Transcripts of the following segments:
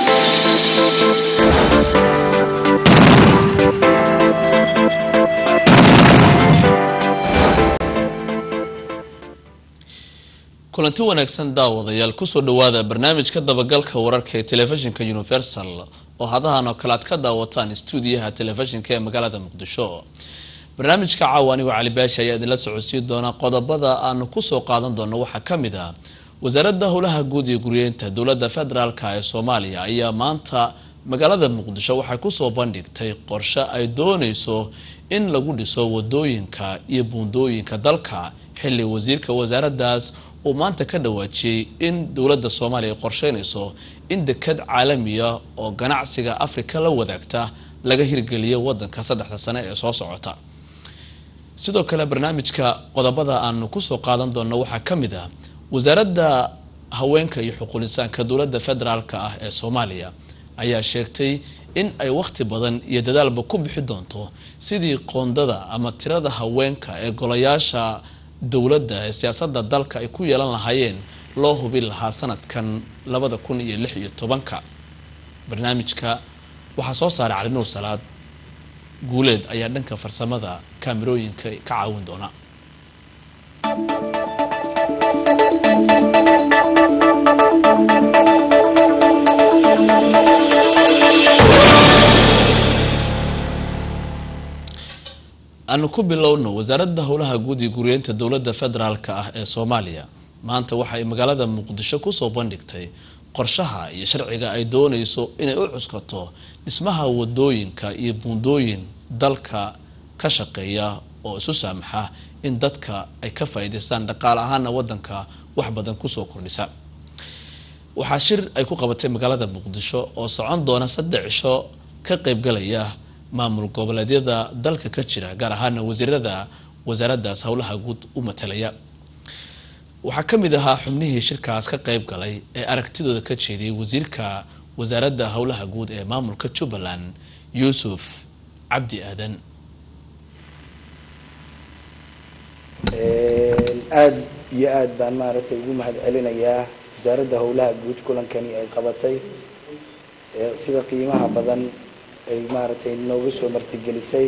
kulanti wanaagsan daawadayaal kusoo dhawaada barnaamijka dabagalka wararka ee telefishinka universal oo hadahan oo kale aad ka daawataan stuudiyaha telefishinka ee magaalada muqdisho barnaamijka caawa anigoo cali baashi ayaa idinla socodsiin doona qodobada aanu kusoo qaadan doono waxaa kamid ah wasaaradda howlaha guud iyo guryeynta dowladda federaalk ee soomaaliya ayaa maanta magaalada muqdisho waxay kusoo bandhigtay qorshe ay dooneyso in lagu dhiso wadooyinka iyo buundooyinka dalka xilli wasiirka wasaaraddaas uu maanta ka dhawaajiyey in dowladda soomaaliya ay qorsheynayso in dekad caalamiya oo ganacsiga afrika la wadaagta laga hirgeliyo wadanka saddexda sane ee soo socota sidoo kale barnaamijka qodobada aanu kusoo qaadan doonno waxaa ka mid ah wasaaradda haweenka iyo xuquulisaanka dowladda federaalk ah ee soomaaliya ayaa sheegtay in ay wakhti badan iyo dadaalba ku bixi doonto sidii qoondada ama tirada haweenka ee golayaasha dowladda ee siyaasadda dalka ay ku yeelan lahaayeen loo hubin lahaa sanadkan labada kun iyo lix iyo tobanka barnaamijka waxaa soo saaray cali nuur salaad guuleed ayaa dhanka farsamada kaamirooyinka ka caawin doona aanu ku bilowno wasaaradda howlaha guud iyo guryeynta dowladda federaalk ah ee soomaaliya maanta waxay magaalada muqdisho kusoo bandhigtay qorshaha iyo sharciga ay dooneyso inay u cuskato dhismaha wadooyinka iyo buundooyin dalka ka shaqeeya oo isu saamaxa in dadka ay ka faa'iidaystaan dhaqaale ahaana wadanka wax badan kusoo kordhisa waxaa shir ay ku qabatay magaalada muqdisho oo socon doona saddex cisho ka qeybgalaya maamul goboleedyada dalka ka jira gaar ahaana wasiirada wasaaraddaas howlaha guud u matalaya waxaa ka mid ahaa xubnihii shirkaas ka qeyb galay ee aragtidooda ka jeediyay wasiirka wasaaradda howlaha guud ee maamulka jubbaland yuusuf cabdi aadan aada iyo aada baan maaragtay ugu mahad celinayaa wasaaradda howlaha guud kulankani ay qabatay sida qiimaha badan ay maaragtay nooga soo martigelisay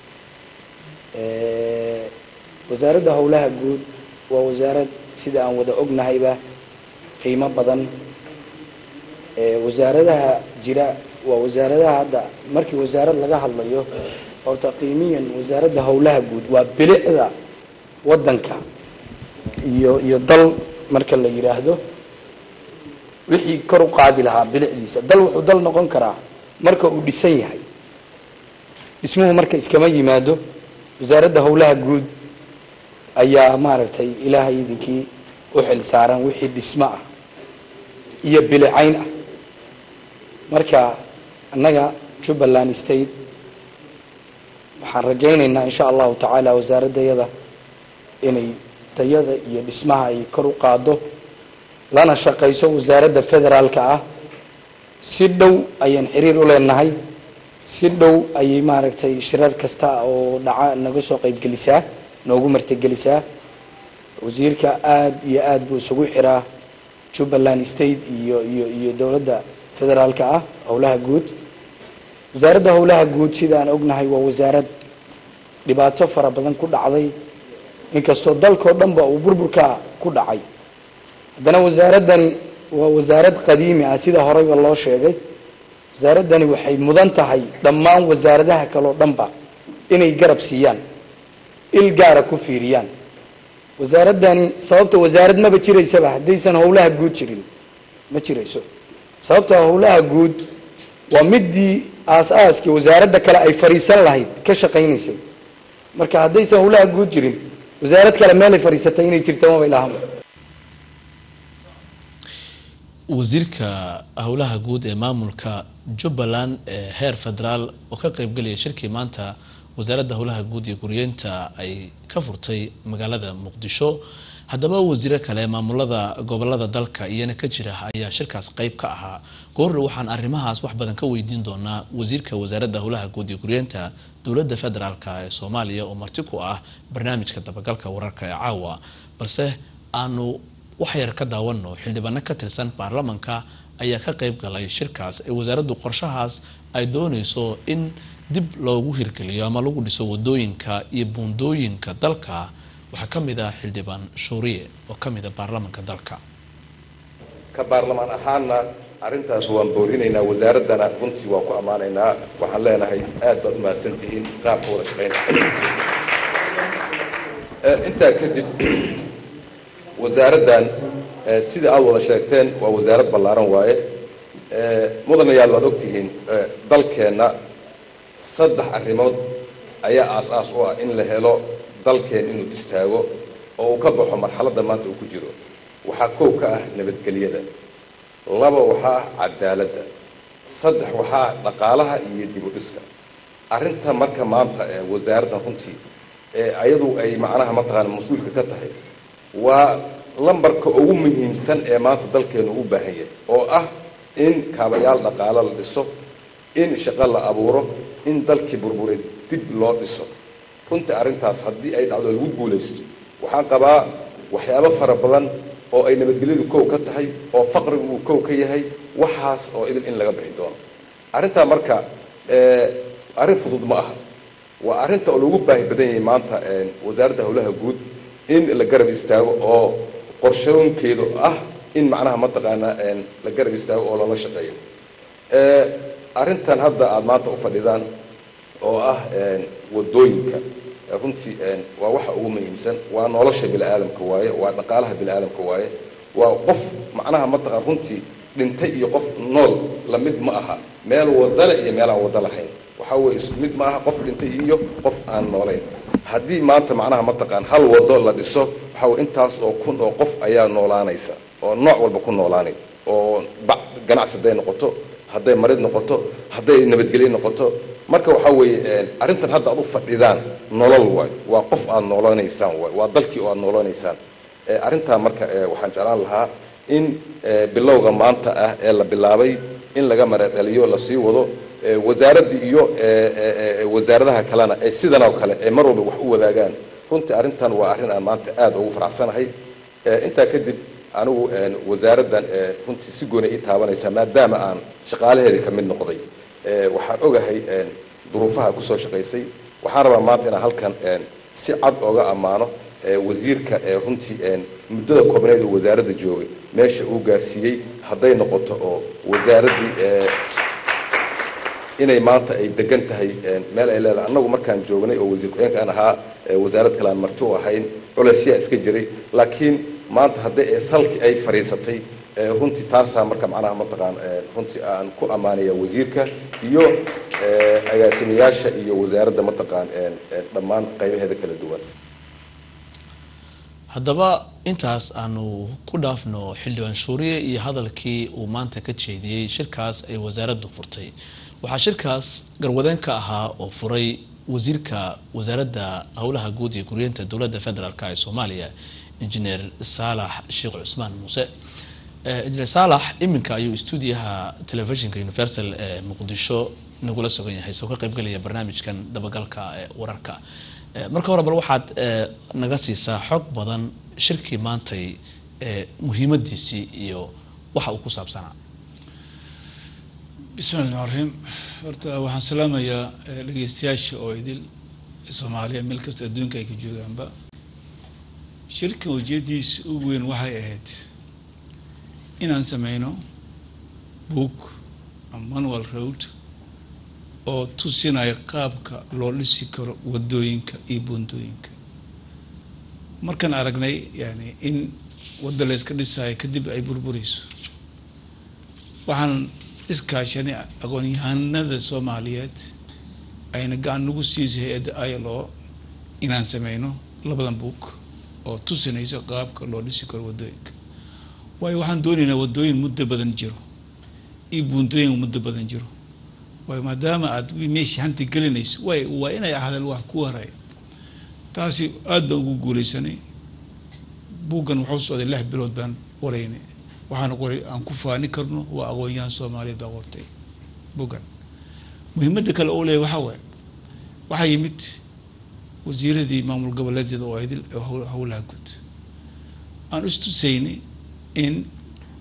wasaaradda howlaha guud waa wasaarad sida aan wada ognahayba qiimo badan wasaaradaha jira waa wasaaradaha hadda markii wasaarad laga hadlayo horta qiimiyan wasaaradda howlaha guud waa bilicda waddanka iyo iyo dal marka la yidhaahdo wixii kor u qaadi lahaa bilicdiisa dal wuxuu dal noqon karaa marka uu dhisan yahay dhismuhu marka iskama yimaado wasaaradda howlaha guud ayaa maaragtay ilaahay idinkii u xil saaran wixii dhismo ah iyo bilicayn ah marka annaga jubbaland state waxaan rajaynaynaa insha allahu tacaala wasaaraddayada inay tayada iyo dhismaha ay kor u qaado lana shaqayso wasaaradda federaalka ah si dhow ayaan xiriir u leenahay si dhow ayay maaragtay shirar kasta oo dhaca naga soo qaybgelisaa noogu martigelisaa wasiirka aada iyo aada buu isugu xiraa jubbaland state iyo iyo iyo dowladda federaalka ah howlaha guud wasaaradda howlaha guud sida aan ognahay waa wasaarad dhibaato fara badan ku dhacday inkastoo dalkao dhan ba uu burburka ku dhacay haddana wasaaraddani waa wasaarad qadiimi ah sida horeyba loo sheegay wasaaraddani waxay mudan tahay dhammaan wasaaradaha kaleo dhanba inay garab siiyaan il gaara ku fiiriyaan wasaaraddani sababta wasaarad maba jiraysaba haddaysan howlaha guud jirin ma jirayso sababta howlaha guud waa midii aas-aaskii wasaaradda kale ay fariisan lahayd ka shaqaynaysay marka haddaysan howlaha guud jirin wasaarad kale meelay fadhiisatay inay jirta maba ilaahama wasiirka howlaha guud ee maamulka jubbaland ee heer federaal oo ka qeybgelaya shirkii maanta wasaaradda howlaha guud iyo guryeynta ay ka furtay magaalada muqdisho haddaba wasiiro kale maamulada gobolada dalka iyana ka jira ayaa shirkaas qeyb ka ahaa goorna waxaan arrimahaas wax badan ka weydiin doonaa wasiirka wasaaradda howlaha guud iyo guryeynta dowladda federaalk ee soomaaliya oo marti ku ah barnaamijka dabagalka wararka ee caawa balse aanu wax yar ka daawano xildhibaano ka tirsan baarlamanka ayaa ka qeyb galay shirkaas ee wasaaraddu qorshahaas ay dooneyso in dib loogu hirgeliyo ama lagu dhiso wadooyinka iyo buundooyinka dalka waxaa ka mid ah xildhibaan shuuriye oo ka mid a baarlamaanka dalka ka baarlamaan ahaanna arrintaas waan boorinaynaa wasaaraddana runtii waan ku ammaanaynaa waxaan leenahay aad baad u mahadsantihiin qaabka wada shaqaynta intaa kadib wasaaraddan sida aada wada sheegteen waa wasaarad ballaaran waaye mudanayaal waad ogtihiin dalkeenna saddex arrimood ayaa aas-aas u ah in la helo dalkeen inuu istaago oo uu ka baxo marxaladda maanta uu ku jiro waxaa koow ka ah nabadgelyada laba waxaa ah cadaaladda saddex waxaa dhaqaalaha iyo dib u dhiska arrinta marka maanta ee wasaaraddan runtii ee ayadu ay macnaha mataqaana mas-uulka ka tahay waa lambarka ugu muhiimsan ee maanta dalkeenu u baahan yahay oo ah in kaabayaal dhaqaalo la dhiso in shaqo la abuuro in dalkii burburay dib loo dhiso runtii arrintaas haddii ay dhacdo lagu guulaysto waxaan qabaa waxyaabo fara badan oo ay nabadgelyadu kow ka tahay oo faqrigu uu kow ka yahay waxaas oo idil in laga bixi doono arrintaa marka arrin fudud ma aha waa arrinta oo lagu baahi badan yahay maanta wasaaradda howlaha guud in la garab istaago oo qorshoonkeedu ah in macnaha mataqaanaa la garab istaago oo lala shaqeeyo arrintan hadda aada maanta u fadhidaan oo ah wadooyinka runtii waa waxa ugu muhiimsan waa nolosha bini aadamka waaye waa dhaqaalaha bini aadamka waaye waa qof macnaha mataqaan runtii dhintay iyo qof nool la mid ma aha meel wadale iyo meel aan wada lahayn waxaa weye is mid ma aha qof dhintay iyo qof aan noolayn haddii maanta macnaha mataqaan hal wado la dhiso waxaa weye intaas oo kun oo qof ayaa noolaanaysa oo nooc walba ku noolaanay oo ganacsi hadday noqoto hadday marid noqoto hadday nabadgelyo noqoto marka waxaa weeye arrintan hadda aad u fadhidaan nolol waay waa qof aad noolanaysaan waay waa dalkii oo aad noolanaysaan arrintaa marka waxaan jeclaan lahaa in bilowga maanta ah ee la bilaabay in laga maradhaliyo lasii wado wasaaraddii iyo wasaaradaha kalena ee sidan oo kale ee mar walba wax u wadaagaan runtii arrintan waa arrin aan maanta aada ugu faraxsanahay intaa kadib anigu wasaaraddan runtii si gooni ii taabanaysaa maadaama aan shaqaalaheedii ka mid noqday waxaan ogahay duruufaha kusoo shaqaysay waxaan rabaa maanta inaan halkan si cad ooga ammaano wasiirka runtii muddada koobneed oo wasaaradda joogay meesha uu gaarsiiyey hadday noqoto oo wasaaraddii inay maanta ay degan tahay meel ay leedahay annagu markaan joognay oo wasiir ku-xigeenka aan ahaa wasaarad kale aan marti u ahayn culaysyaa iska jiray laakiin maanta hadday salki ay fadhiisatay runtii taasaa marka macnaha mataqaan runtii aan ku ammaanaya wasiirka iyo agaasimayaasha iyo wasaaradda mataqaan dhammaan qaybaheeda kala duwan haddaba intaas aanu ku dhaafno xildhibaan shuuriye iyo hadalkii uu maanta ka jeediyey shirkaas ay wasaaraddu furtay waxaa shirkaas garwadeen ka ahaa oo furay wasiirka wasaaradda howlaha guud iyo guryeenta dowladda federaalk ee soomaaliya injineer saalax sheekh cusmaan muuse injineer saalax iminka ayuu stuudiyaha telefishinka universal ee muqdisho nagula sugan yahay soo ka qaybgelaya barnaamijkan dabagalka ee wararka marka hore bal waxaad naga siisaa xog badan shirkii maantay muhiimadiisii iyo waxa uu ku saabsanaa bismi llahi raxmaan raxiim horta waxaan salaamayaa dhegeystayaasha oo idil soomaaliya meel kasta adduunka ay ka joogaanba shirkan ujeeddiisa ugu weyn waxay ahayd inaan sameyno book manual road oo tusinaya qaabka loo dhisi karo wadooyinka iyo buundooyinka markaan aragnay yani in wadda la yska dhisaayo kadib ay burburayso waxaan iskaashanay aqoon-yahanada soomaaliyeed ayna gacan nagu siisay hay-adda ilo inaan sameyno labadan book oo tusinayso qaabka loo dhisi karo wadooyinka waayo waxaan doonaynaa wadooyin muddo badan jiro iyo buundooyin muddo badan jiro waayo maadaama aad meeshii hanti gelinayso way waa inay ahaadeen wax ku haraya taasi aada baan ugu guuleysanay buuggan wuxuu socday lix bilood baan qoraynay waxaana qoray aan ku faani karno waa aqoon-yahan soomaaliyeed baa qortay buuggan muhiimadda kale oo leeyahy waxaa waaye waxaa yimid wasiiradii maamul goboleedyada oo idil howlaha guud aan istusaynay in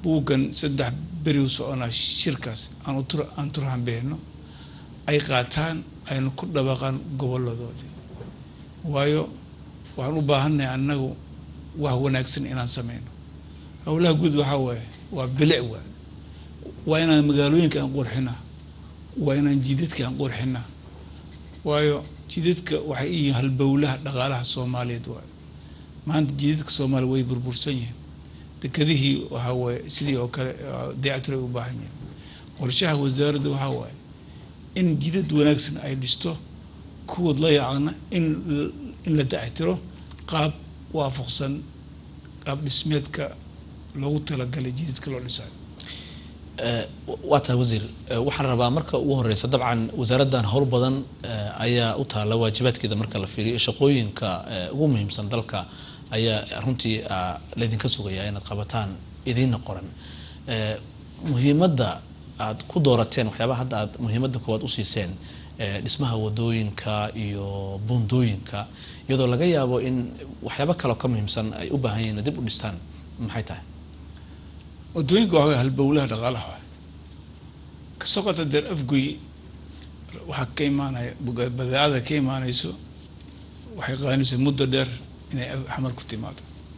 buuggan saddex beri u soconaa shirkaas aan utur aan turhan bixino ay qaataan aynu ku dhabaqaan goboladoodii waayo waxaan u baahannahay annagu wax wanaagsan inaan sameyno howlaha guud waxaa waaye waa bilic waay waa inaan magaalooyinka aan qurxinaa waa inaan jidadka aan qurxinaa waayo jidadka waxay iyihiin halbowlaha dhaqaalaha soomaaliyeed waayo maanta jidadka soomaaliya way burbursan yihiin dekadihii waxaa waaye sidii oo kale dayactir ay u baahan yihiin qorshaha wasaaradda waxaa waaye in jidad wanaagsan ay dhisto kuwood la yaacna in in la dayactiro qaab waafaqsan qaab dhismeedka loogu talagalay jidadka loo dhisayo waa tahay wasiir waxaan rabaa marka ugu horeysa dabcan wasaaraddan howl badan ayaa u taala waajibaadkeeda marka la fiiriyo shaqooyinka ugu muhiimsan dalka ayaa runtii laydinka sugayaa inaad qabataan idiina qoran muhiimadda aad ku doorateen waxyaabaha hadda aad muhiimadda koowaad usiiseen dhismaha wadooyinka iyo buundooyinka iyadoo laga yaabo in waxyaabo kaleo ka muhiimsan ay u baahan yihin dib u dhistaan maxay tahay wadooyinka waxaa halbowlaha dhaqaalaha waay kasoo qata deer afgoy waxaa ka imaanaya badeecada ka imaanayso waxay qaadanaysaa muddo dheer inay xamar ku timaado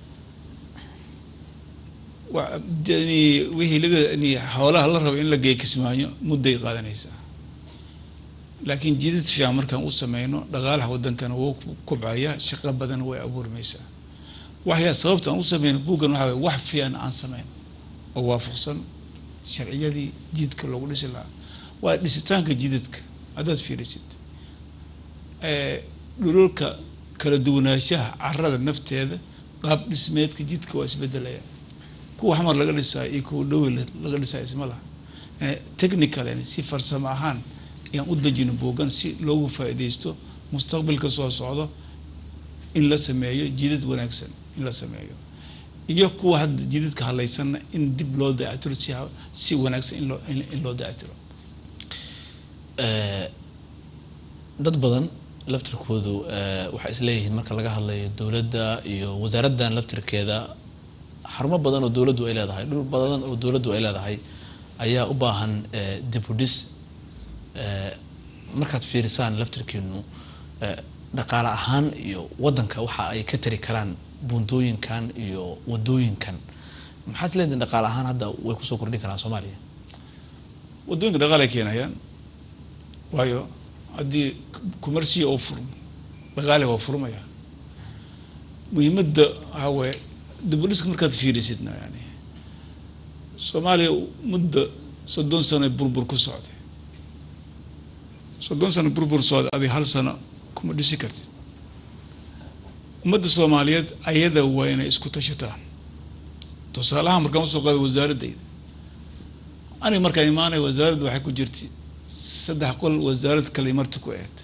wixii laga xoolaha la rabo in la geeyo kismaayo mudday qaadanaysaa laakiin jidad fiican markaan u sameyno dhaqaalaha wadankana wuu kubcaya shaqo badan way abuurmaysaa waxyaa sababta aan u sameyno buuggan waxaa way wax fiican aan sameyn oo waafaqsan sharciyadii jidadka loogu dhisi lahaa waa dhisitaanka jidadka haddaad fiirisid dhulalka kala duwanaanshaha carada nafteeda qaab dhismeedka jidka waa isbedelaya kuwa xamar laga dhisaayo iyo kuwa dhowi laga dhisaayo isma laha technical si farsamo ahaan ayaan u dejino buugan si loogu faa'iidaysto mustaqbalka soo socdo in la sameeyo jidad wanaagsan in la sameeyo iyo kuwa hadda jidadka hadlaysanna in dib loo dayactiro si si wanaagsan in loo in loo dayactiro dad badan laftirkoodu waxay isleeyihiin marka laga hadlayo dowladda iyo wasaaraddan laftirkeeda xarumo badan oo dowladdu ay leedahay dhul badan oo dowladdu ay leedahay ayaa u baahan dib u dhis markaad fiirisaan laftirkiinu dhaqaale ahaan iyo waddanka waxa ay ka tari karaan buundooyinkan iyo wadooyinkan maxaad isleedihin dhaqaale ahaan hadda way kusoo kordhin karaan soomaaliya wadooyinka dhaqaale ay keenayaan waayo haddii kumarsiya oo furmo dhaqaale waa furmaya muhiimadda waxaa waaye dibudhiska markaad fiirisidna yani soomaaliya muddo soddon sano burbur ku socday soddon sano burbur socday adig hal sano kuma dhisi kartid ummadda soomaaliyeed ayada waa inay isku tashataan tusaalahaan markaan usoo qaada wasaaradayda aniga markaan imaanaya wasaaradda waxay ku jirtay saddex qol wasaarad kale marti ku eed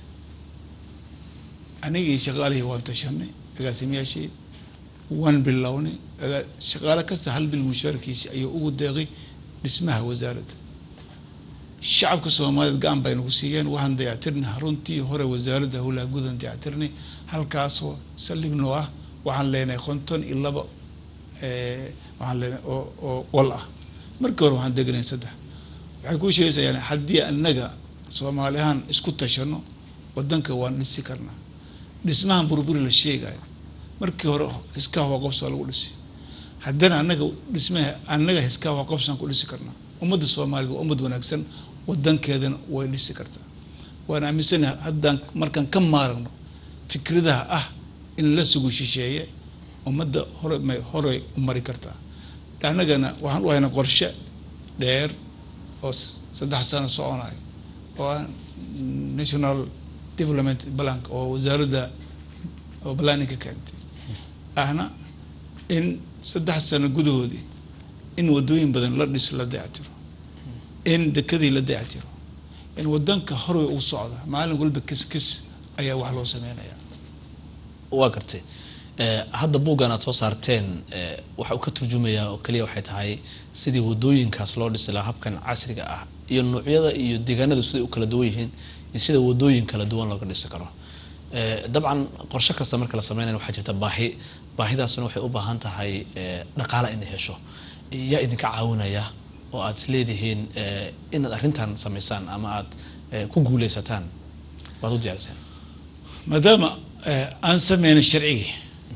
anigii shaqaalihii waan tashanay agaasimayaashii waan bilownay shaqaale kasta hal bil mushaarkiisi ayuu ugu deeqay dhismaha wasaaradda shacabka soomaaliyeed gacan bay nagu siiyeen waxaan dayactirnay runtii hore wasaaradda howlaha gudan dayactirnay halkaasoo saldhig noo ah waxaan leenahay konton iyo laba waxaan leenahay oo oo qol ah markii hore waxaan deganay saddex waxay kuu sheegaysaa yani haddii annaga soomaali ahaan isku tashano wadanka waan dhisi karnaa dhismahan burburi la sheegayo markii hore hiskaa waa qobsaa lagu dhisi haddana annaga dhismaha annaga hiskaa waa qobsaan ku dhisi karnaa ummadda soomaaliyed waa ummad wanaagsan wadankeedana way dhisi kartaa waan aaminsanahay haddaan markaan ka maaragno fikradaha ah in la sugu shisheeye ummadda hore may horey u mari kartaa annagana waxaan u haynaa qorshe dheer oo saddex sano soconayo oo ah national development blank oo wasaaradda oo planninka keentay ahna in saddex sano gudahoodii in wadooyin badan la dhiso la dayactiro in dekadii la dayactiro in wadanka horey u socda maalin walba kis kis ayaa wax loo sameynaya waa gartay hadda buuggan aad soo saarteen waxa uu ka turjumayaa oo keliya waxay tahay sidii wadooyinkaas loo dhisi lahaa habkan casriga ah iyo noocyada iyo deegaanadu siday u kala duwan yihiin iyo sida wadooyin kala duwan looga dhisi karo dabcan qorshe kasta marka la sameynaya waxaa jirta baahi baahidaasna waxay u baahan tahay dhaqaale inay hesho yaa idinka caawinaya oo aad is leedihiin eh, inaad arrintan samaysaan ama aad eh, ku guuleysataan waad u diyaariseen maadaama eh, aan sameynin sharcigii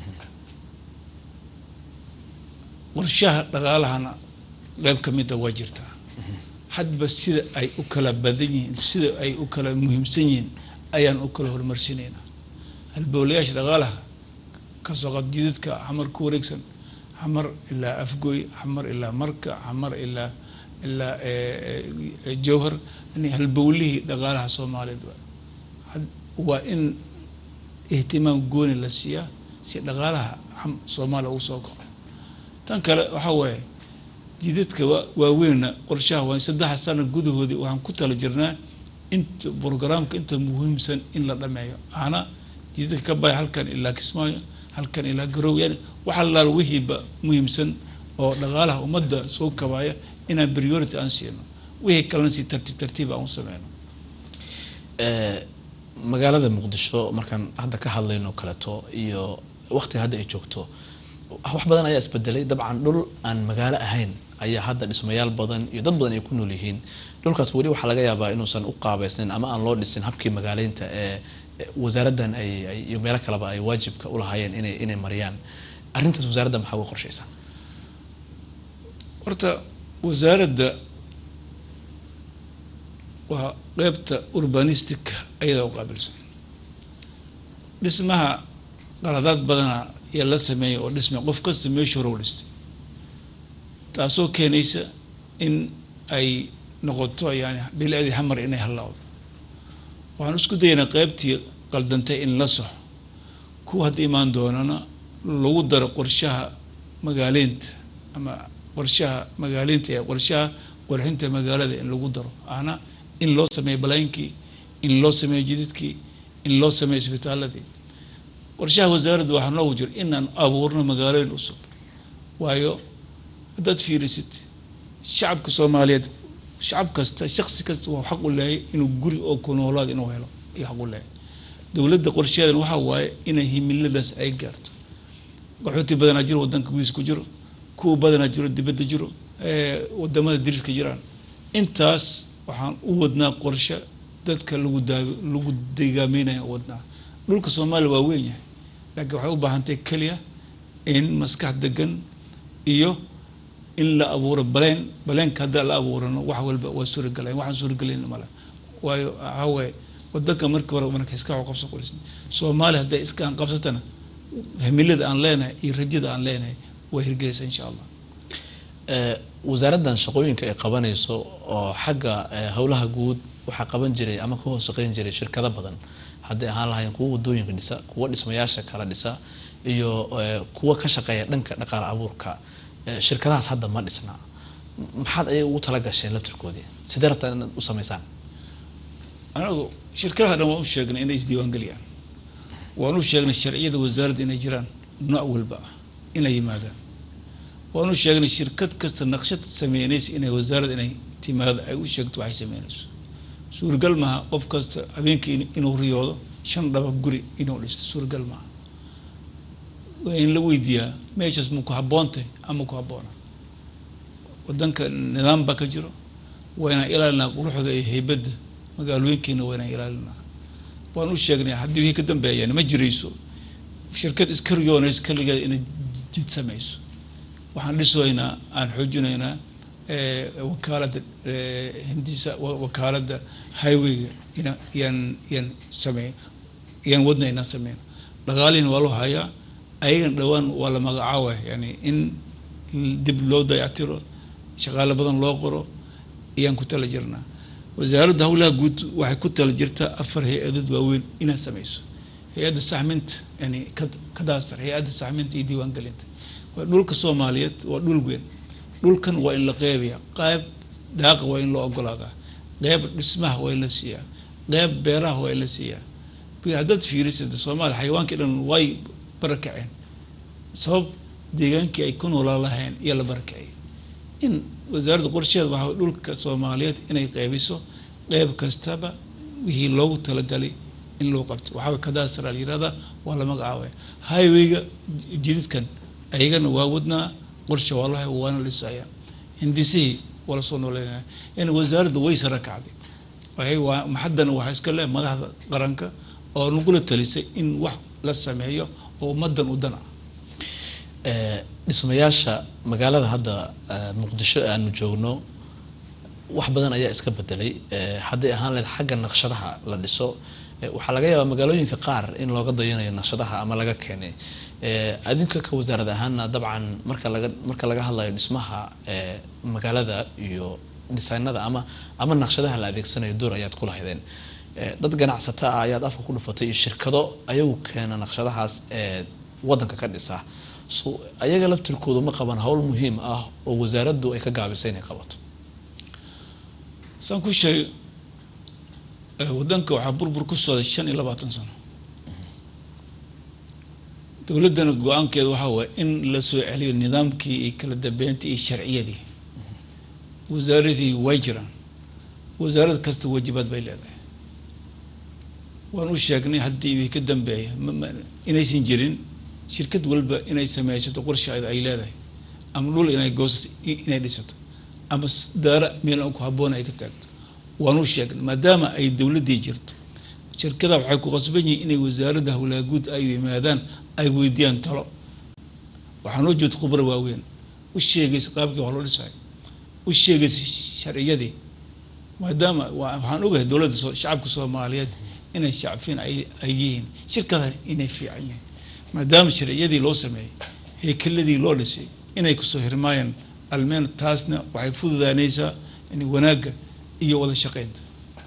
warshaha dhaqaalahana qeyb ka mida waa jirtaa hadba sida ay u kala badan yihiin sida ay u kala muhiimsan yihiin ayaan u kala horumarsineynaa halbowlayaasha dhaqaalaha kasoo qadidadka xamar ku wareegsan xamar ilaa afgoy xamar ilaa marka xamar ilaa ilaa eh, eh, jowhar yani halbowlihii dhaqaalaha soomaaliyeed waay. had- waa in ihtimaam gooni la siiyaa si dhaqaalaha xam- soomaaliya ugu soo kaco tan kale waxaa waaye jidadka waa- waaweynna qorshaha waa saddex sano gudahoodii waxaan ku tala jirnaa inta programka inta muhiimsan in la dhameeyo ana jidadka ka baya halkan ilaa kismaayo halkan ilaa garow yani waxa laal wixiiba muhiimsan oo dhaqaalaha ummadda soo kabaya inaan priority aan siino wixii kalena si tartiib tartiib aan u sameyno Eh, magaalada muqdisho markaan hadda ka hadlayno kaleeto iyo waqtiga hadda ay joogto wax badan ayaa isbedelay dabcan dhul aan magaalo ahayn ayaa hadda dhismayaal badan iyo dad badan ay ku nool yihiin dhulkaas weli waxaa laga yaabaa inuusan u qaabeysnayn ama aan loo dhisin habkii magaaleynta ee ee wasaaraddan ay ay- iyo meelo kaleba ay waajibka u lahaayeen inay inay mariyaan arrintaas wasaaradda maxaa uga qorshaysaa horta wasaaradda waa qeybta urbanistica ayadaa u qaabilsan dhismaha qaladaad badana ayaa la sameeyay oo dhismay qof kasta meeshu hore u dhistay taasoo keenaysa in ay noqoto yani bilicdii xamar inay hallawdo waxaan isku dayaynaa qeybtii qaldantay in la soxo kuwa hadda imaan doonana lagu daro qorshaha magaaleynta ama qorshaha magaaleynta ee qorshaha qurxinta magaalada in lagu daro ana in loo sameeyo balaayinkii in loo sameeyo jididkii in loo sameeyo isbitaaladii qorshaha wasaaradda waxaa noogu jira inaan abuurno magaalooyin cusub waayo haddaad fiirisid shacabka soomaaliyeed shacab kasta shaksi kasta waa xaq u leeyahay inuu guri oo ku noolaad inuu helo iyo xaq u leeyahay dowladda qorsheedan waxaa waaye inay himiladaas ay gaarto qaxooti badanaa jiro wadanka gudihiisa ku jiro kuwa badanaa jiro dibadda jiro ee wadamada dariska jiraan intaas waxaan u wadnaa qorshe dadka lagu daa lagu deegaameynaya u wadnaa dhulka soomaaliya waa weyn yahay laakiin waxay u baahantahay keliya in maskax degan iyo in la abuuro baleen baleenka haddaa la abuurano wax walba waa suuragalayn waxaan suuragalayn male waayo waxaa waaye wadanka markii hore marka iska qabsan qolis soomaaliya hadday iskaan qabsatana himilada aan leenahay iyo rajada aan leenahay way hirgelaysaa insha allah Eh, wasaaraddan shaqooyinka ay qabanayso oo xagga eh, howlaha guud waxaa qaban jiray ama ka hoos shaqeyn jiray shirkado badan hadday ahaan lahaayeen kuwa wadooyinka dhisa kuwa dhismayaasha kala dhisa iyo eh, kuwa ka shaqeeya dhanka dhaqaale abuurka Eh, shirkadahaas hadda ma dhisna M- maxaad ayaga ugu tala gasheen laftirkoodii sidee rabtaa inaad u samaysaan anagu shirkadaha dhan waan u sheegnay inay isdiiwaangeliyaan waan u sheegnay sharciyada wasaaradda inay jiraan nooc walba ah inay yimaadaan waan u sheegnay shirkad kasta naqshad sameynaysa inay wasaaradda inay timaado ay u sheegto waxay sameynayso suuragal maaha qof kasta habeenkii in- inuu riyoodo shan dhaba guri inuu dhisto suuragal maaha waa in la weydiiyaa meeshaas ma ku habboontahay ama ku habboona wadanka nidaam baa ka jiro waa inaan ilaalinaa quruxda iyo heybadda magaalooyinkeena waa inaan ilaalinaa waan u sheegnay haddii wixii ka dambeeyaan ma jirayso shirkad iska riyoonayso keligeed inay jid samayso waxaan dhisoynaa aan xoojinaynaa eh, wakaaladda eh, hindisa wa- wakaaladda highwayga ina yaan yaan sameey yaan wadna inaan sameyno dhaqaalihiina waa loo hayaa ayagana dhowaan waa la magacaabaya yani in dib loo dayactiro shaqaale badan loo qoro ayaan ku tala jirnaa wasaaradda howlaha guud waxay ku tala jirtaa afar hay-adood waaweyn inaad sameyso hay-adda saxminta yani kad- kadaastar hay-adda saxminta iyo diiwaangelinta waa dhulka soomaaliyeed waa dhul weyn dhulkan waa in la qeybayaa qayb daaqa waa in loo ogolaadaa qeyb dhismaha waa in la siiyaa qeyb beeraha waa in la siiyaa bi- haddaad fiirisid soomaaliya xayawaankii dhan way barakaceen sabab deegaankii ay ku noolaan lahayn iyo la barakaciyay in wasaaradda qorsheeda waxaa waye dhulka soomaaliyeed inay qeybiso qeyb kastaba wixii loogu talagalay in loo qabto waxaa waye kadaastar la yirahdaa waa la magacaabaya highwayga j- jididkan ayagana waa wadnaa qorshe waa lahay waana dhisaya hindisihii waa lasoo nooleynaya in wasaaradda way sara kacday ay waa haddana waxaa iska leh madaxda qaranka oo nagula talisay in wax la sameeyo oo ummadan u dan ah dhismayaasha magaalada hadda muqdisho aanu joogno wax badan ayaa iska bedelay hadday ahaan lahayd xagga naqshadaha la dhiso waxaa laga yaabaa magaalooyinka qaar in looga dayanayo naqshadaha ama laga keenay adinka ka wasaarad ahaana dabcan marka laga marka laga hadlayo dhismaha magaalada iyo dhisaynada ama ama naqshadaha la adeegsanayo door ayaad ku lahaydeen dad ganacsata ah ayaad afka ku dhufatay iyo shirkado ayagu keena naqshadahaas ee wadanka ka dhisa so ayaga laftirkoodu ma qaban howl muhiim ah oo wasaaraddu ay ka gaabisay inay qabato saan ku sheegay wadanka waxaa burbur ku socday shan iyo labaatan sano dowladdana go-aankeeda waxaa waaya in la soo celiyo nidaamkii iyo kala dambeyntii iyo sharciyadii wasaaradii way jiraan wasaarad kasta waajibaad bay leedahay waan u sheegnay haddii way ka dambeeya inaysan jirin shirkad walba inay sameysato qorsheeda ay leedahay ama dhul inay goosato inay dhisato ama daara meel aan ku habboon ay ka taagto waan u sheegnay maadaama ay dowladdii jirto shirkada waxay ku qasban yihiin inay wasaaradda howlaha guud ay yimaadaan ay weydiiyaan talo waxaa noo joogta khubro waaweyn u sheegaysa qaabkii wax loo dhisayo u sheegaysa sharciyadii maadaama waxaan ogahay dowladda shacabka soomaaliyeed inay shacfiin ay yihiin shirkadan inay fiican yihiin maadaama sharciyadii loo sameeyey heykeladii loo dhisay inay kusoo hirmaayaan almeen taasna waxay fududaanaysaa in wanaagga iyo wada shaqeynta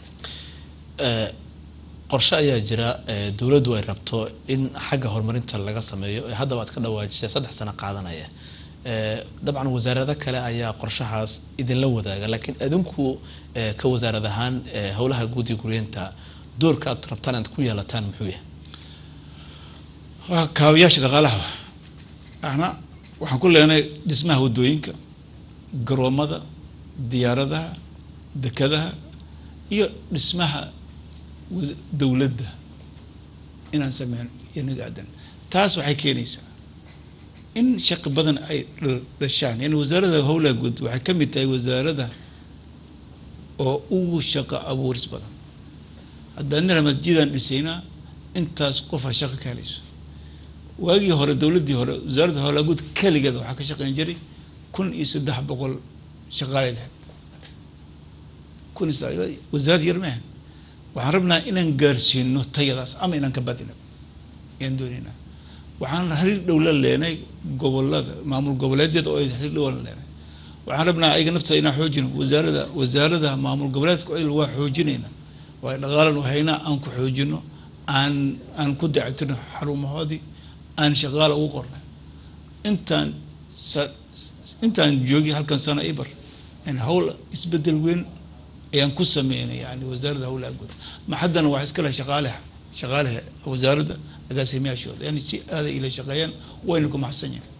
qorshe ayaa jira dowladdu ay rabto in xagga horumarinta laga sameeyo ee haddaba aad ka dhawaajisay saddex sano qaadanaya dabcan wasaarado kale ayaa qorshahaas idinla wadaaga laakiin adinku ka wasaarad ahaan howlaha guud iyo guryeenta doorka aad rabtaan inaad ku yeelataan muxuu yahay waa kaabayaasha dhaqaalaha ana waxaan ku leenahay dhismaha waddooyinka garoomada diyaaradaha dekadaha iyo dhismaha dowladda inaan sameyn inaga aadan taas waxay keenaysaa in shaqi badan ay dhashaan yani wasaaradda howlaha guud waxay ka mid tahay wasaarada oo ugu shaqo abuuris badan haddaan nira masjidaan dhisaynaa intaas qofa shaqo ka helayso waagii hore dowladdii hore wasaaradda howlaha guud keligeed waxaa ka shaqeyn jiray kun iyo saddex boqol shaqaalay lahayd kun iyo wasaarad yar maahan waxaan rabnaa inaan gaarsiino tayadaas ama inaan ka badino ayaan doonaynaa waxaan xiriir dhow la leenay gobolada maamul goboleedyada oo xiriir dhow la leenay waxaan rabnaa ayaga nafta inaan xoojino wasaarada wasaarada maamul goboleedka il waa xoojinayna waa dhaqaalan haynaa aan ku xoojino aan aan ku dactino xarumahoodii aan shaqaala ugu qornay intaan intaan joogi halkan sana ibar hawl isbedel weyn ayaan ku sameynay yani wasaaradda howlaha guud ma haddana waxaa iska leh shaqaaleha shaqaalaha wasaaradda agaasimayaashooda yani si aaday ila shaqeeyaan wayna ku maxsan yahay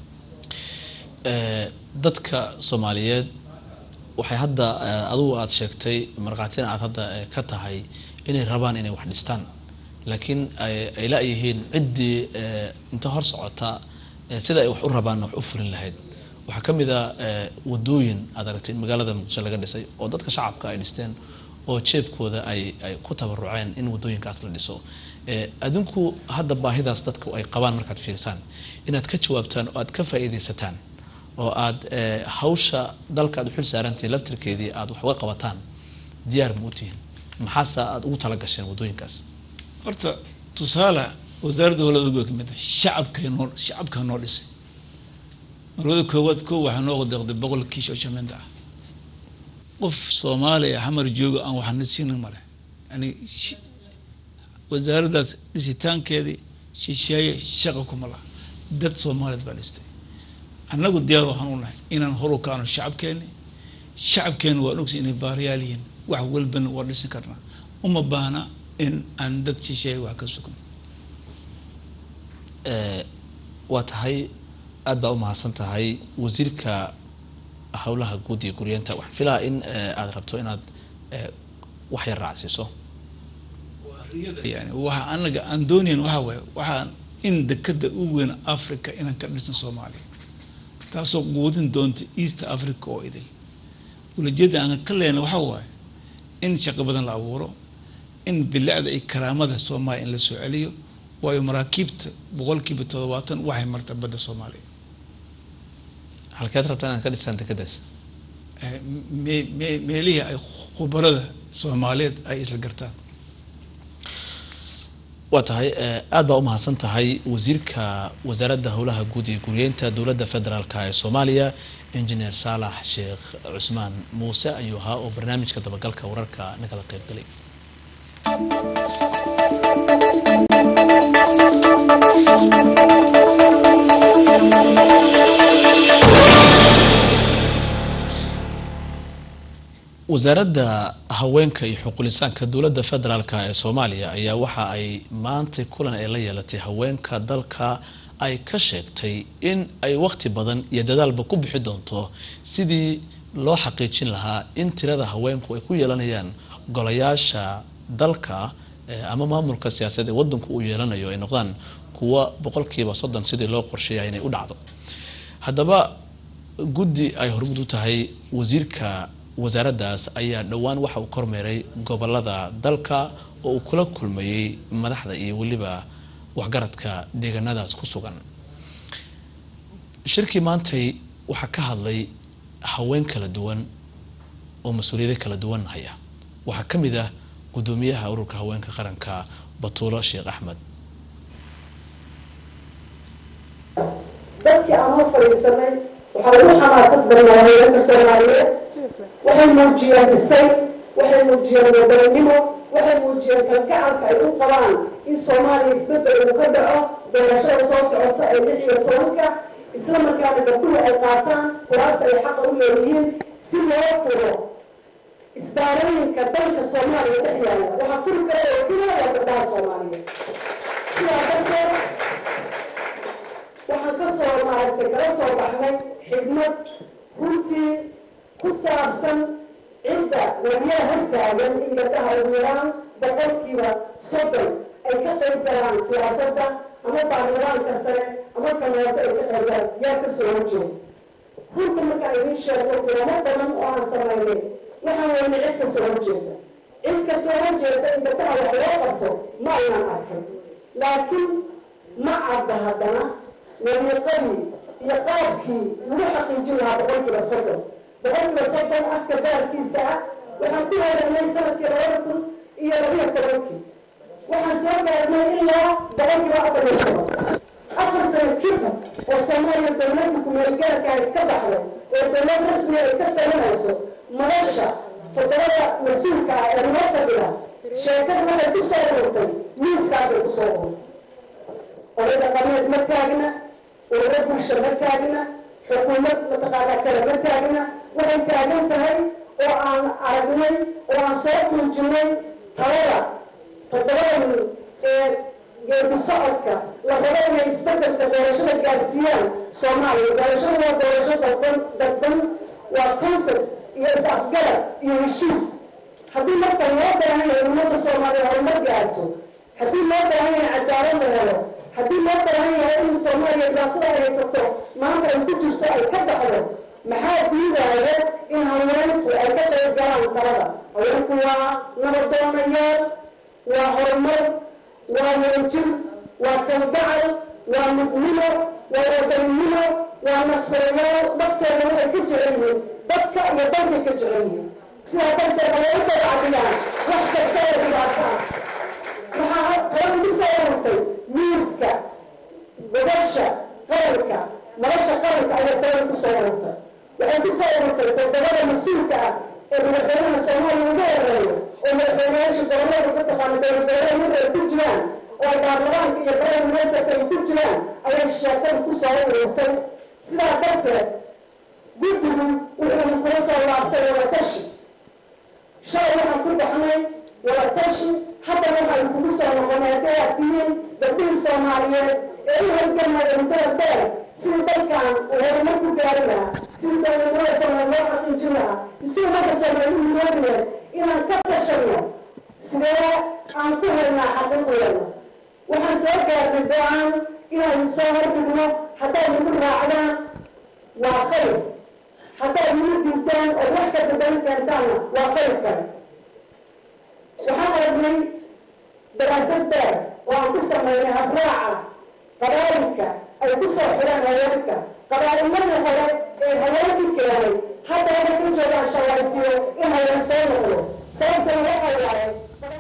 dadka soomaaliyeed waxay hadda adugu aada sheegtay markhaatina aad hadda ka tahay inay rabaan inay wax dhistaan laakiin ay la-yihiin ciddii inta hor socota sida ay wax u rabaan wax u fulin lahayd waxaa ka mid a wadooyin aad aragtay in magaalada muqdisho laga dhisay oo dadka shacabka ay dhisteen oo jeebkooda ay ay ku tabaruceen in wadooyinkaas la dhiso adinku hadda baahidaas dadku ay qabaan markaad fiirsaan inaad ka jawaabtaan oo aad ka faa'iidaysataan oo aad hawsha dalka aad u xil saarantihiin laftirkeedii aad wax uga qabataan diyaar ma u tihiin maxaase aad ugu tala gasheen wadooyinkaas horta tusaale wasaaradda howlada guud kamid ah shacabka noo shacabka noo dhisay marwada koowaad koo waxaa noo deeqday boqol kiish oo shamiinta ah qof soomaaliya xamar jooga aan waxna siinin male yani wasaaraddaas dhisitaankeedii shisheeye shaqa kuma laha dad soomaaliyeed baa dhistay annagu diyaar waxaan u nahay inaan horu kaano shacabkeeni shacabkeena waan ogsi inay baariyaal yihiin wax walbana waa dhisan karnaa uma baahna in aan dad shisheeye wax ka sugno waa tahay aada baa u mahadsan tahay wasiirka howlaha guud iyo guryeenta waxaan filaha in aada rabto inaad wax yar raacsiiso yani waxa anaga aan doonayn waxaa waaye waxaan in dekada ugu weyn africa inaan ka dhisan soomaaliya taasoo quudin doonta east africa oo idil ulajeedda aan ka lehna waxaa waaye in shaqo badan la abuuro in bilicda iyo karaamada soomaaliya in la soo celiyo waayo maraakiibta boqolkiiba toddobaatan waxay marta badda soomaaliya halkeed rabtaa inaad ka dhisaan dekedaas me me meelihii ay khubarada soomaaliyeed ay isla gartaan waa tahay aada baa umahadsan tahay wasiirka wasaaradda howlaha guud iyo guriyeynta dowladda federaalk ee soomaaliya engineer saalax sheekh cusmaan muuse ayuu ahaa oo barnaamijka dabagalka wararka nagala qeyb galay wasaaradda haweenka iyo xuqulisaanka dowladda federaalk ee soomaaliya ayaa waxa ay maantay kulan ay la yeelatay haweenka dalka ay ka sheegtay in ay waqti badan iyo dadaalba ku bixi doonto sidii loo xaqiijin lahaa in tirada haweenku ay ku yeelanayaan golayaasha dalka ama maamulka siyaasadeed ee wadanku uu yeelanayo ay noqdaan kuwa boqolkiiba soddon sidii loo qorsheeya inay u dhacdo haddaba guddi ay hormud u tahay wasiirka wasaaraddaas ayaa dhowaan waxa uu kormeeray gobolada dalka oo uu kula kulmayey madaxda iyo weliba waxgaradka deegaanadaas ku sugan shirkii maantay waxaa ka hadlay haween kala duwan oo mas-uuliyado kala duwan haya waxaa ka mid ah guddoomiyaha ururka haweenka qaranka batuulo sheekh axmed dadkii aan u fadhiisanay waxaa ugu xamaasad badnaa haweenka soomaaliyeed waxay muujiyeen dhisay waxay muujiyeen wadaninimo waxay muujiyeen kalgacalka ay u qabaan in soomaaliya isbedel uu ka dhaco doorashada soo socota ee lix iyo tobanka isla markaana gabdhuhu ay qaataan kuraas ay xaqa u leeyihiin si loo furo isbaarooyinka dalka soomaaliya dhex yaala waxaa furi kara oo keliya waa gabdhaha soomaaliyeed sidaa darteed waxaan ka soo maaragtay kala soo baxnay xigmad runtii ku saabsan cidda wariyaha hortaagan in gabdhaha ugu yaraan boqolkiiba soddon ay ka qayb galaan siyaasadda ama baarlamaanka sare ama kan hoose ay ka qayb galaan yaa ka soo horjeeda runta markaan idiin sheego kulamo badan oo aan samaynay waxaan weynay cid ka soo horjeeda cid ka soo horjeeda in gabdhaha wax loo qabto ma aynan arkin laakiin ma cadda haddana wariiqadii iyo qaabkii lagu xaqiijin lahaa boqolkiiba soddon boqolkiiba soddon afka baarkiisa ah waxaan ku helanay sanadkii labada kun iyo labiyo tobankii waxaan soo gaarnay ilaa boqolkiiba afar iyo soddon afar sano kadib oo soomaaliya dowladda kumeelgaarka ay ka baxday oo dowlad rasmi ay ka talinayso madasha toddobada mas-uulka ah ee noo fadhida sheekada waxay ku soo ururtay miiskaasay ku soo ururtay oday dhaqameed ma taagna ururo bulsho ma taagna xukuumad mataqaanaa kale ma taagna waxay taagan tahay oo aan aragnay oo aan soo tuujinay talada toddobada nin ee geedi socodka la rabo inay isbedelka doorashada gaarsiiyaan soomaaliya doorashada waa doorasho dadban dadban waa consens iyo is-afgarad iyo heshiis haddii marka loo baahan yahay ummadda soomaaliya horumar gaarto haddii loo baahan yahay cadaalad la helo haddii loo baahan yahay in soomaaliya dhibaatada ay haysato maanta ay ku jirto ay ka baxdo maxaa diidaya in haweenku ay ka qayb galaan talada haweenku waa nabadoonayaal waa horumar waa wadajir waa kalgacal waa midnimo waa wadaninimo waa nafhurayaal nafteeda waxay ka jecel yihiin dadka iyo dalkay ka jecel yihiin sidaa darteed haweenkooda cadiyaan wax kasta oo dhibaataa waxaa kala ugu soo ururtay miiska gobasha qaranka nolosha qaranka ayaa kala ku soo ururtay waxay ku soo ururtay toddobada mas-uulka ah ee madaxweynaha soomaaliya ugu horeeyo oo madaxweynayaasha gobolada ku taqaana dowladgoboleedyada ay ku jiraan oo baarlamaanka iyo prime ministerka ay ku jiraan ayay sheekada ku soo ururtay sidaa darteed guddigu wuxuu kula soo laabtay wadatashi shalay waxaan ku baxnay wadatashi haddana waxaan kugu soo noqonay hadday aad tihiin gabdhihii soomaaliyeed ee u halgamaya muddada dheer sidii dalkan uu horumar ku gaari lahaa sidii dowladnimada soomaaliya loo xaqiijin lahaa isii ummadda soomaaliya u midoobaya inaan ka tashano sidee aan ku helnaa xaqiiqdeena waxaan soo gaarnay go-aan inaan soo hordhigno haddaad nagu raacdaan waa khayr haddaad muu diidaan oo wax ka bedelan keentaanna waa khayr kale waxaan aragnay daraasad dheer oo aan ku sameynay habraaca qabaa'ilka ay ku soo xiraan haweenka qabaa'iladii hore ee haweenkii keenay hadda waxay ku joogaan shawaartiyo in haween soo noqdo sababtana waxay waaye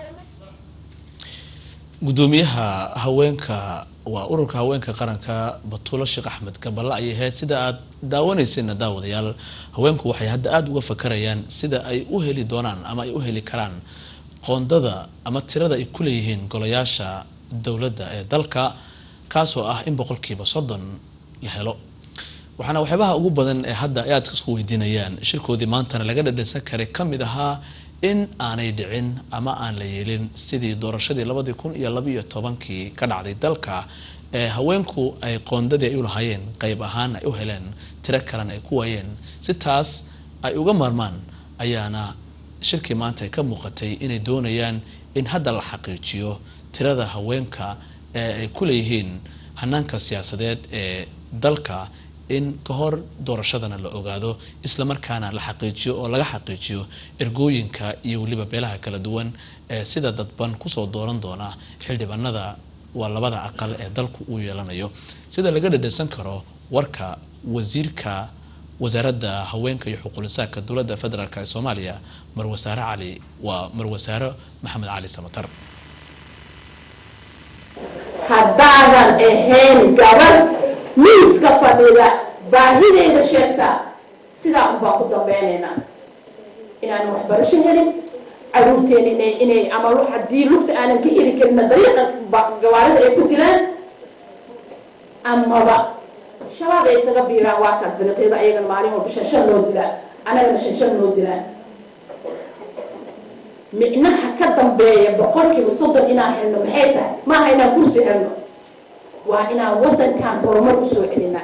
gudoomiyaha haweenka waa ururka haweenka qaranka batuulo sheekh axmed gaballe ayay ahayd sida aad daawaneyseenna daawadayaal haweenku waxay hadda aada uga fakarayaan sida ay u heli doonaan ama ay u heli karaan qoondada ama tirada ay ku leeyihiin golayaasha dowladda ee dalka kaasoo ah in boqolkiiba soddon la helo waxaana waxyaabaha ugu badan ee hadda ay aadka isku weydiinayaan shirkoodii maantana laga dhadhansan karay ka mid ahaa in aanay dhicin ama aan la yeelin sidii doorashadii labadii kun iyo labaiyo tobankii ka dhacday dalka ee haweenku ay qoondadii ay u lahaayeen qeyb ahaan ay u heleen tiro kalena ay ku waayeen si taas ay uga maarmaan ayaana shirkii maanta ay ka muuqatay inay doonayaan in hadda la xaqiijiyo tirada haweenka ee ay ku leeyihiin hanaanka siyaasadeed ee dalka in ka hor doorashadana la ogaado islamarkaana la xaqiijiyo oo laga xaqiijiyo ergooyinka iyo weliba beelaha kala duwan ee sida dadban kusoo dooran doona xildhibaanada waa labada aqal ee dalku uu yeelanayo sida laga dhadhansan karo warka wasiirka wasaaradda haweenka iyo xuquulisaaka dowladda federaalk ee soomaaliya marwasaare cali waa marwasaare maxamed cali samatar haddaadan ahayn gabar miiska fadhida baahideeda sheegtaa sidaa unbaan ku dambeynaynaa inaan waxbarasho helin caruurteena inay inay ama haddii lugta aanan ka heli karina dariiqa gawaarida ay ku dilaan amaba shabaab ay isaga biiraan waa kaas dariiqyada ayagana maalin walba shan shan loo dilaan annagana shan shan loo dilaan micnaha ka dambeeya boqolkiiba soddon inaan helno maxay tahay maaha inaan kursi helno waa inaan waddankan horumar usoo celinaa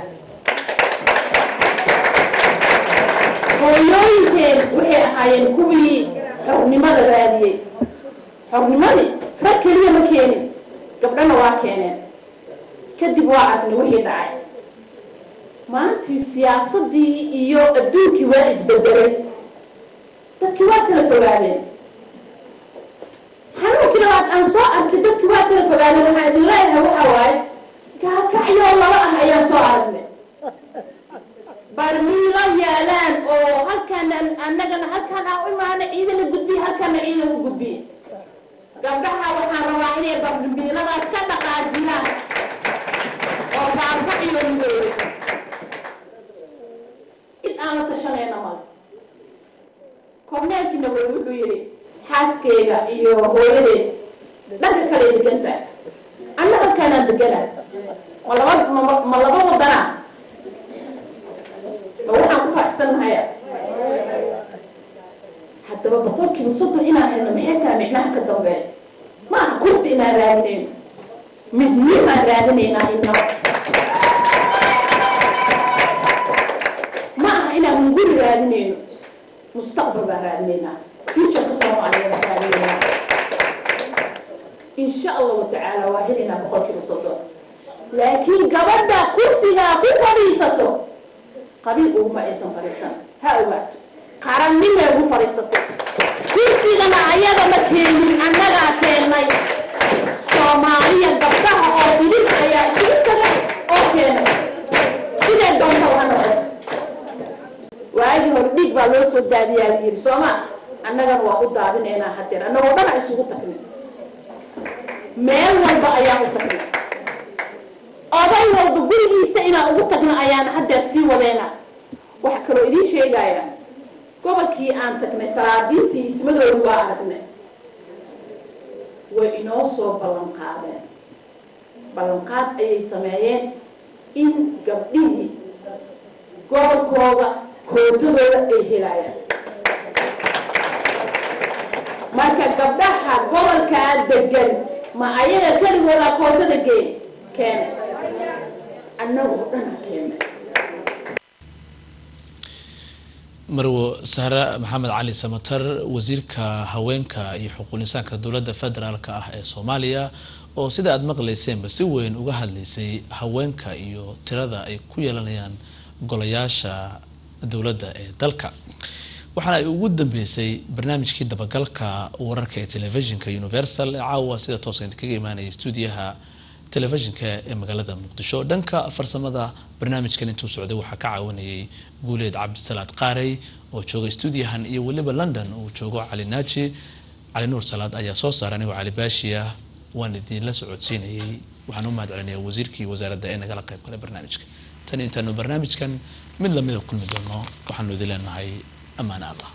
hooyooyinkeen waxay ahaayeen kuwii xornimada raadiyey xornimadii rag keliya ma keenin gabdhana waa keeneen kadib waa aragnay wixii dhacay maantii siyaasadii iyo adduunkii waa isbedelay dadkii waa kala fogaadeen xanuunkii labaad aan soo arkay dadkii waa kala fogaadeen waxaan idin leeyahay waxa waaye gaakacyoo laba ah ayaan soo aragnay barmiilo yaalaan oo halkaana annagana halkaan aan u imaana ciidana gudbiye halkaana ciidan u gudbiye gabdhaha waxaan rabaa inay barmiiladaas ka dhaqaajiyaan oo baarbaciyo midoobay cid aan la tashanayna male korneelkii naboy wuxuu yidhi xaaskeyga iyo hooyadeed dhanka kale degan tahay anna halkaanaan degana ma laba ma laba wadana ma waxaan ku faraxsannahaya haddaba boqolkiiba soddon inaan helno maxay tahay micnaha ka dambeeya ma aha kursi inaan raadinayno midnimaan raadinaynaa inaba ma aha inaan hunguri raadinayno mustaqbal baan raadinaynaa futureka soomaaliya baan raadinaynaa insha allahu tacaala waa helaynaa boqolkiiba soddon laakiin gabadha kursigaa ku fadhiisato qabiil uguma aysan fadhiisan ha ogaato qarannima ugu fadhiisato kursigana ayada ma keenin annagaa keennay soomaaliya gabdhaha oo filin ayaa isugu taga oo keenay sidee doonta ha noqoto waagii hore dhiig baa loo soo daadiyaa la yidhi sooma annagana waa u daadinaynaa hadeer annagoo dhan a isugu tagnay meel walba ayaan u tagnay oday walba gurigiisa inaan ugu tagno ayaan haddeer sii wadayna waxa kaloo idiin sheegaya gobolkii aan tagnay salaadiintii ismadooda waa aragnay way inoo soo ballan qaadeen ballanqaad ayay sameeyeen in gabdhihii gobolkooda kootadooda ay helayaan marka gabdhaha gobolkaa degan ma ayaga keligooda kootada geen keene annagoo dhana keena marwo sahre maxamed cali samatar wasiirka haweenka iyo xuquulisaanka dowladda federaalk ah ee soomaaliya oo sida aada maqlayseenba si weyn uga hadlaysay haweenka iyo tirada ay ku yeelanayaan golayaasha dowladda ee dalka waxaana ay ugu dambeysay barnaamijkii dabagalka wararka ee telefishinka universal ee caawa sida toosa kaga imaanaya stuudiyaha telefishinka ee magaalada muqdisho dhanka farsamada barnaamijkan intuu socday waxaa ka caawinayay guuleed cabdisalaad qaarey oo jooga stuudiyahan iyo weliba london uu joogo cali naaji cali nuur salaad ayaa soo saaray anigoo cali baashi ah waan idinla socodsiinayay waxaan u mahad celinayaa wasiirkii wasaaradda ee nagala qayb galay barnaamijka tan intaanu barnaamijkan mid lamida kulmi doono waxaanu idin leenahay ammaan allah